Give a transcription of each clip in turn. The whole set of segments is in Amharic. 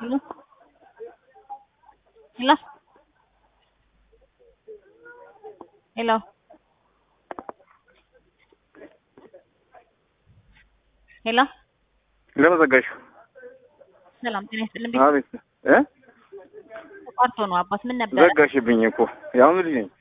Hello? Hello? Hello? ሄሎ ለምን ዘጋሽው? ሰላም ጤና ይስጥልኝ። ቤት አቤት እ ተቋርጦ ነው አባት ምን ነበረ? ዘጋሽብኝ እኮ ያሁኑ ልጅ ነኝ።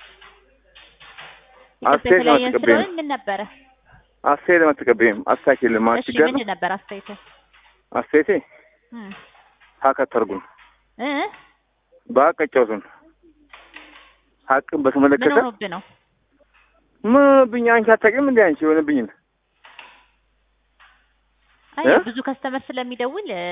ይቅርታ አስተያየት የተለያየን አትቀበይም? ስለሆነ ምን ነበረ? አስተያየት አትቀበይም? አስታኪልም እሺ አትጋር ምንድን ነበር አስተያየት? አስተያየቴ እም ሀከተርጉም እ በአቀጫውቱን ሀቅን ምን በተመለከተ ሆኖብህ ነው? ምን ብኝ አንቺ አታውቂም እንዴ አንቺ የሆነብኝን አይ እ? ብዙ ከስተመር ስለሚደውል እ፣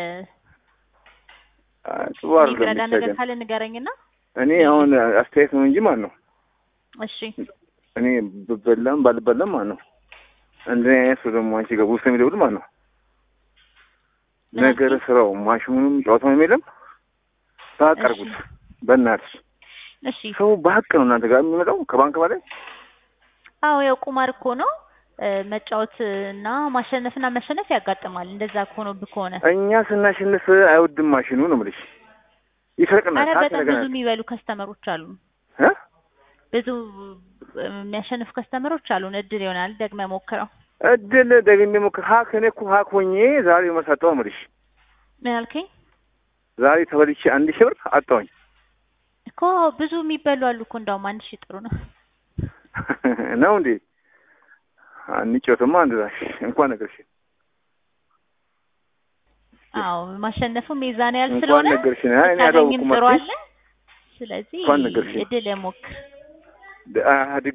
ጥሩ አይደለም የሚረዳ ነገር የሚታየን። ካለ ንገረኝና። እኔ አሁን አስተያየት ነው እንጂ ማን ነው እሺ እኔ ብበላም ባልበላም ማን ነው እንደ አይነት ሰው ደግሞ አንቺ ጋር ውስጥ የሚደውል ማን ነው ምን ነገር አልከኝ? ስራው ማሽኑንም ጨዋታውንም የለም በሀቅ አድርጉት እሺ በእናትሽ እሺ ሰው በሀቅ ነው እናንተ ጋር የሚመጣው ከባንክ በላይ አዎ ያው ቁማር እኮ ነው እ፣ መጫወት እና ማሸነፍና መሸነፍ ያጋጥማል። እንደዛ ከሆነብህ ከሆነ እኛ ስናሸንፍ አይወድም ማሽኑ ነው የምልሽ ይሰርቅናል አረ ሀቅ በጣም ብዙ ያደርገናል የሚበሉ ከስተመሮች አሉ። እ? ብዙ የሚያሸንፉ ከስተመሮች አሉን። እድል ይሆናል ደግመህ ሞክረው። እድል ደግሜ ሞክር ሀክ እኔ እኮ ሀክ ሆኜ ዛሬ መሰጠው የምልሽ ምን አልከኝ? ዛሬ ተበልቼ አንድ ሺህ ብር አጣሁኝ እኮ ብዙ የሚበሉ አሉ እኮ እንዳውም አንድ ሺህ ጥሩ ነው። ነው እንዴ አንጮትማ አንድ ዛሽ እንኳን ነገርሽ አዎ ማሸነፉም የዛን ያህል እንኳን ስለሆነ ነገርሽኝ አይ እኔ ብታገኝም አላወኩም ጥሩ አትይም አለ። ስለዚህ እንኳን ነገርሽኝ እድል ሞክር። ድ- አ-